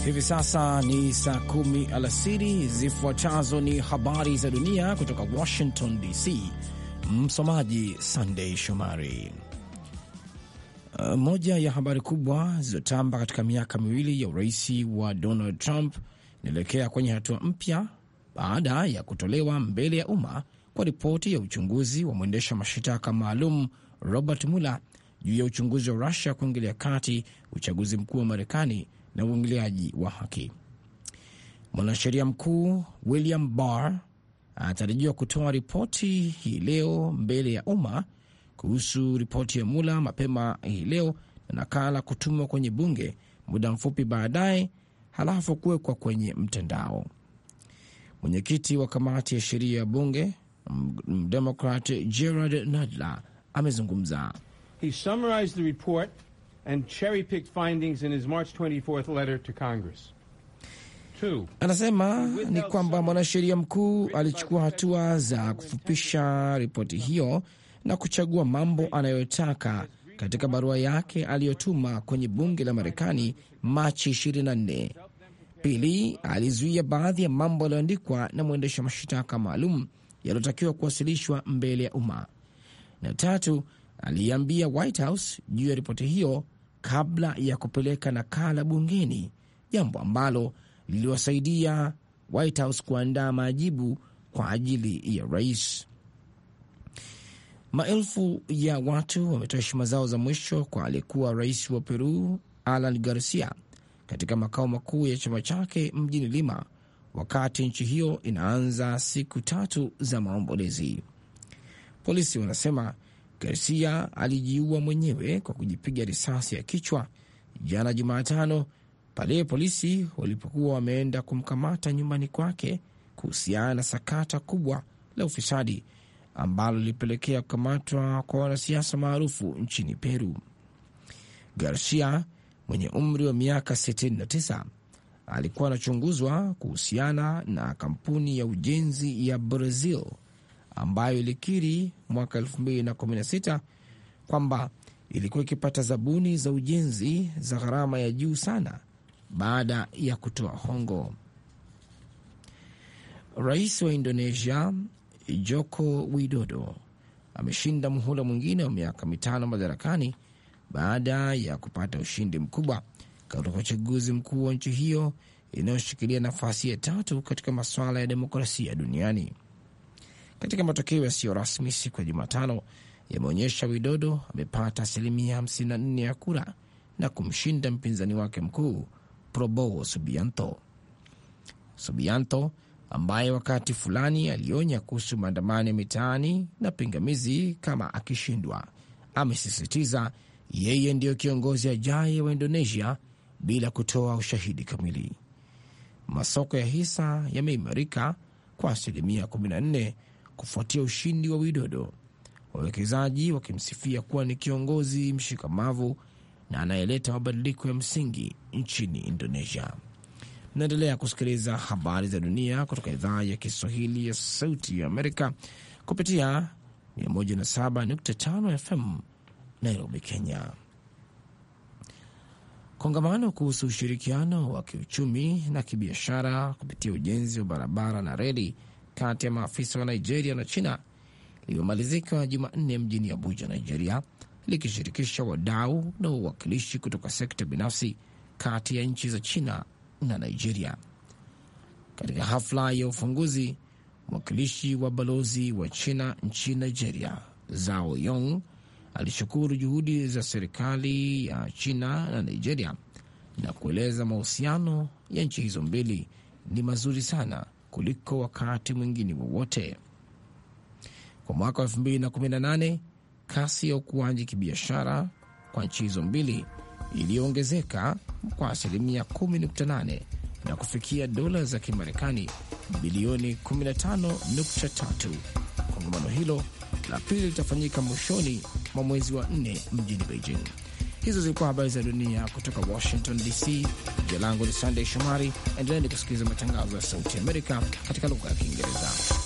Hivi sasa ni saa kumi alasiri. Zifuatazo ni habari za dunia kutoka Washington DC. Msomaji Sandei Shomari. Moja ya habari kubwa zilizotamba katika miaka miwili ya urais wa Donald Trump inaelekea kwenye hatua mpya baada ya kutolewa mbele ya umma kwa ripoti ya uchunguzi wa mwendesha mashitaka maalum Robert Mueller juu ya uchunguzi wa Rusia kuingilia kati uchaguzi mkuu wa Marekani na uingiliaji wa haki. Mwanasheria mkuu William Barr anatarajiwa kutoa ripoti hii leo mbele ya umma kuhusu ripoti ya Mula mapema hii leo na nakala kutumwa kwenye bunge muda mfupi baadaye, halafu kuwekwa kwenye mtandao. Mwenyekiti wa kamati ya sheria ya bunge Mdemokrat Gerard Nadler amezungumza. He summarized the report and cherry-picked findings in his March 24th letter to Congress. Two, Anasema ni kwamba mwanasheria mkuu alichukua hatua za kufupisha ripoti hiyo na kuchagua mambo anayotaka katika barua yake aliyotuma kwenye bunge la Marekani Machi 24. Pili, alizuia baadhi ya mambo yaliyoandikwa na mwendesha mashtaka maalum yaliyotakiwa kuwasilishwa mbele ya umma, na tatu, aliambia White House juu ya ripoti hiyo kabla ya kupeleka nakala bungeni, jambo ambalo liliwasaidia White House kuandaa majibu kwa ajili ya rais. Maelfu ya watu wametoa heshima zao za mwisho kwa aliyekuwa rais wa Peru Alan Garcia katika makao makuu ya chama chake mjini Lima, wakati nchi hiyo inaanza siku tatu za maombolezi. Polisi wanasema Garcia alijiua mwenyewe kwa kujipiga risasi ya kichwa jana Jumatano pale polisi walipokuwa wameenda kumkamata nyumbani kwake kuhusiana na sakata kubwa la ufisadi ambalo lilipelekea kukamatwa kwa wanasiasa maarufu nchini Peru. Garcia mwenye umri wa miaka 69 alikuwa anachunguzwa kuhusiana na kampuni ya ujenzi ya Brazil ambayo ilikiri mwaka 2016 kwamba ilikuwa ikipata zabuni za ujenzi za gharama ya juu sana baada ya kutoa hongo. Rais wa Indonesia Joko Widodo ameshinda muhula mwingine wa miaka mitano madarakani baada ya kupata ushindi mkubwa katika uchaguzi mkuu wa nchi hiyo inayoshikilia nafasi ya tatu katika masuala ya demokrasia duniani. Katika matokeo yasiyo rasmi siku ya Jumatano yameonyesha Widodo amepata asilimia 54 ya kura na kumshinda mpinzani wake mkuu Prabowo Subianto. Subianto ambaye wakati fulani alionya kuhusu maandamano ya mitaani na pingamizi kama akishindwa, amesisitiza yeye ndiyo kiongozi ajaye wa Indonesia bila kutoa ushahidi kamili. Masoko ya hisa yameimarika kwa asilimia 14 kufuatia ushindi wa Widodo, wawekezaji wakimsifia kuwa ni kiongozi mshikamavu na anayeleta mabadiliko ya msingi nchini Indonesia. Naendelea kusikiliza habari za dunia kutoka idhaa ya Kiswahili ya Sauti ya Amerika kupitia 107.5 FM Nairobi, Kenya. Kongamano kuhusu ushirikiano wa kiuchumi na kibiashara kupitia ujenzi wa barabara na reli kati ya maafisa wa Nigeria na China limemalizika Jumanne mjini Abuja, Nigeria, likishirikisha wadau na wawakilishi kutoka sekta binafsi kati ya nchi za China na Nigeria. Katika hafla ya ufunguzi, mwakilishi wa balozi wa China nchini Nigeria, Zhao Yong, alishukuru juhudi za serikali ya China na Nigeria na kueleza mahusiano ya nchi hizo mbili ni mazuri sana kuliko wakati mwingine wowote. Kwa mwaka wa 2018 kasi ya ukuaji kibiashara kwa nchi hizo mbili iliyoongezeka kwa asilimia 10.8 na kufikia dola za Kimarekani bilioni 15.3. Kongamano hilo la pili litafanyika mwishoni mwa mwezi wa nne mjini Beijing. Hizo zilikuwa habari za dunia kutoka Washington DC. Jina langu ni Sandey Shomari. Endeleni kusikiliza matangazo ya Sauti Amerika katika lugha ya Kiingereza.